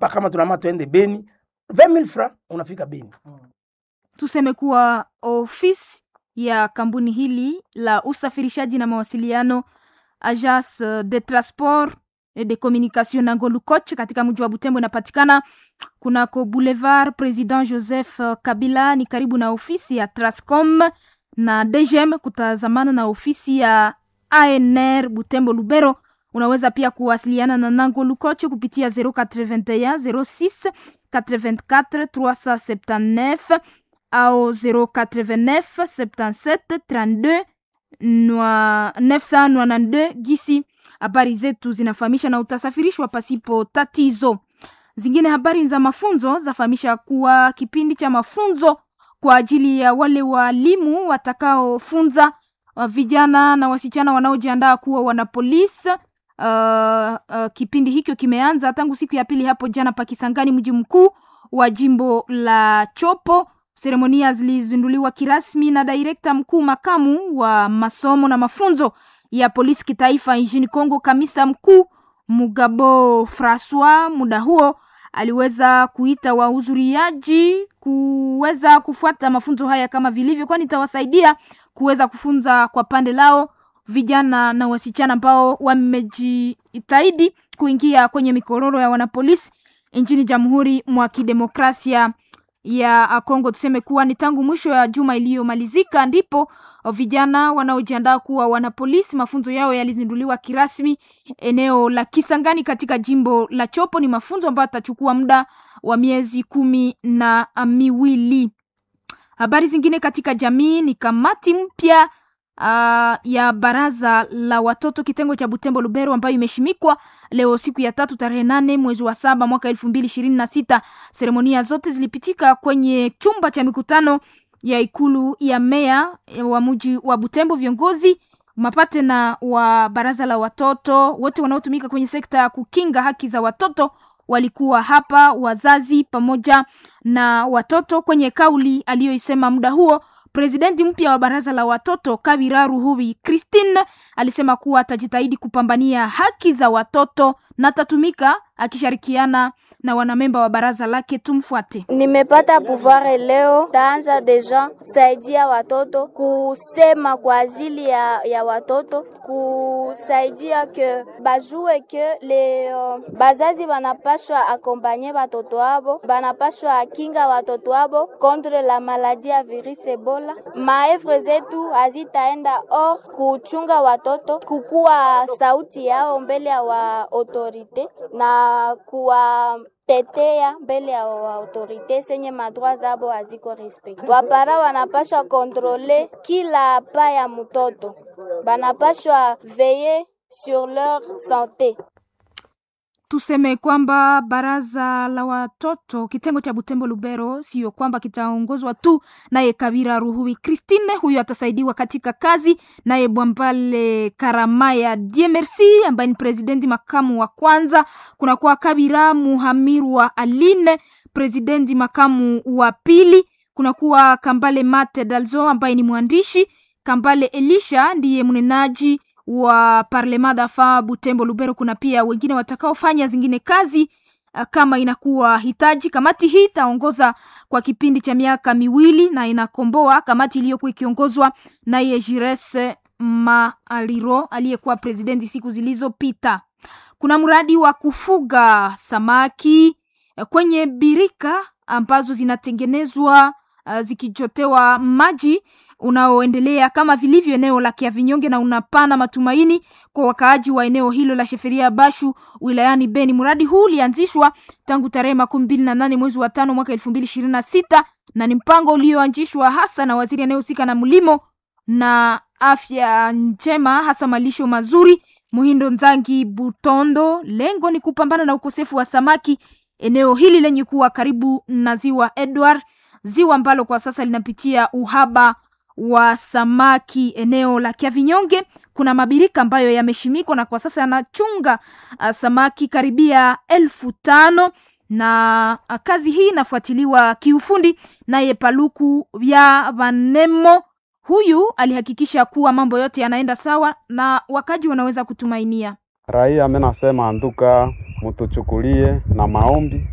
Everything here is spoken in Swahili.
hapa kama tunama tuende Beni 20000 francs unafika Beni. tuseme kuwa ofisi ya kampuni hili la usafirishaji na mawasiliano Agence de Transport et de Communication Nangolu Koch katika mji wa Butembo inapatikana kunako Boulevard President Joseph Kabila, ni karibu na ofisi ya Trascom na DGM kutazamana na ofisi ya ANR Butembo Lubero. Unaweza pia kuwasiliana na Nangolu Koch kupitia 081 06 84 379 au 089 77 32 nwa- 992 gisi habari zetu zinafahamisha na utasafirishwa pasipo tatizo. Zingine habari za mafunzo zafahamisha kuwa kipindi cha mafunzo kwa ajili ya wale walimu watakaofunza uh, vijana na wasichana wanaojiandaa kuwa wanapolisi. Uh, uh, kipindi hicho kimeanza tangu siku ya pili hapo jana Pakisangani, mji mkuu wa jimbo la Chopo. Seremonia zilizinduliwa kirasmi na direkta mkuu makamu wa masomo na mafunzo ya polisi kitaifa nchini Kongo, kamisa mkuu Mugabo Francois. Muda huo aliweza kuita wahudhuriaji kuweza kufuata mafunzo haya kama vilivyo, kwani itawasaidia kuweza kufunza kwa pande lao vijana na wasichana ambao wamejitahidi kuingia kwenye mikororo ya wanapolisi nchini Jamhuri mwa Kidemokrasia ya Kongo. Tuseme kuwa ni tangu mwisho ya juma iliyomalizika ndipo vijana wanaojiandaa kuwa wanapolisi mafunzo yao yalizinduliwa kirasmi eneo la Kisangani katika jimbo la Chopo. Ni mafunzo ambayo yatachukua muda wa miezi kumi na miwili. Habari zingine katika jamii ni kamati mpya uh, ya baraza la watoto kitengo cha Butembo Lubero ambayo imeshimikwa leo siku ya tatu tarehe nane mwezi wa saba mwaka elfu mbili ishirini na sita. Seremonia zote zilipitika kwenye chumba cha mikutano ya ikulu ya meya wa mji wa Butembo. Viongozi mapate na wa baraza la watoto wote wanaotumika kwenye sekta ya kukinga haki za watoto walikuwa hapa, wazazi pamoja na watoto. Kwenye kauli aliyoisema muda huo, presidenti mpya wa baraza la watoto Kabira Ruhubi Christine alisema kuwa atajitahidi kupambania haki za watoto na atatumika akishirikiana na wanamemba wa baraza lake. Tumfuate. Nimepata pouvoir leo, taanza deja saidia watoto kusema kwa ajili ya, ya watoto kusaidia ke bajue ke le uh, bazazi banapashwa akompanye watoto wabo, banapashwa akinga watoto wabo contre la maladie ya virus Ebola. Maevre zetu hazitaenda or kuchunga watoto, kukuwa sauti yao mbele ya wa autorite na kuwa tetea mbele ya autorite senye madroit zabo haziko respect. Wapara wanapashwa kontrole kila pa ya mtoto, banapashwa veye sur leur sante. Tuseme kwamba baraza la watoto kitengo cha Butembo Lubero sio kwamba kitaongozwa tu naye Kabira Ruhui Christine, huyo atasaidiwa katika kazi naye Bwambale Karamaya Diemersi ambaye ni presidenti makamu wa kwanza. Kunakuwa Kabira Muhamirwa Aline, presidenti makamu wa pili. Kunakuwa Kambale Mate Dalzo ambaye ni mwandishi. Kambale Elisha ndiye mnenaji wa Parlement dafa Butembo Lubero. Kuna pia wengine watakaofanya zingine kazi uh, kama inakuwa hitaji. Kamati hii itaongoza kwa kipindi cha miaka miwili na inakomboa kamati iliyokuwa ikiongozwa naye Jires Maaliro aliyekuwa presidenti siku zilizopita. Kuna mradi wa kufuga samaki uh, kwenye birika ambazo zinatengenezwa uh, zikichotewa maji unaoendelea kama vilivyo eneo la Kiavinyonge na unapana matumaini kwa wakaaji wa eneo hilo la Sheferia Bashu wilayani Beni. Mradi huu ulianzishwa tangu tarehe makumi mbili na nane mwezi wa tano mwaka elfu mbili ishirini na sita na ni mpango ulioanzishwa hasa na waziri anayehusika na mlimo na afya njema, hasa malisho mazuri, Muhindo Nzangi Butondo. Lengo ni kupambana na ukosefu wa samaki eneo hili lenye kuwa karibu na ziwa Edward, ziwa ambalo kwa sasa linapitia uhaba wa samaki eneo la Kiavinyonge. Kuna mabirika ambayo yameshimikwa na kwa sasa yanachunga uh, samaki karibia elfu tano na uh, kazi hii inafuatiliwa kiufundi naye Paluku vya Vanemo. Huyu alihakikisha kuwa mambo yote yanaenda sawa na wakaji wanaweza kutumainia. Raia amenasema anduka mutuchukulie na maombi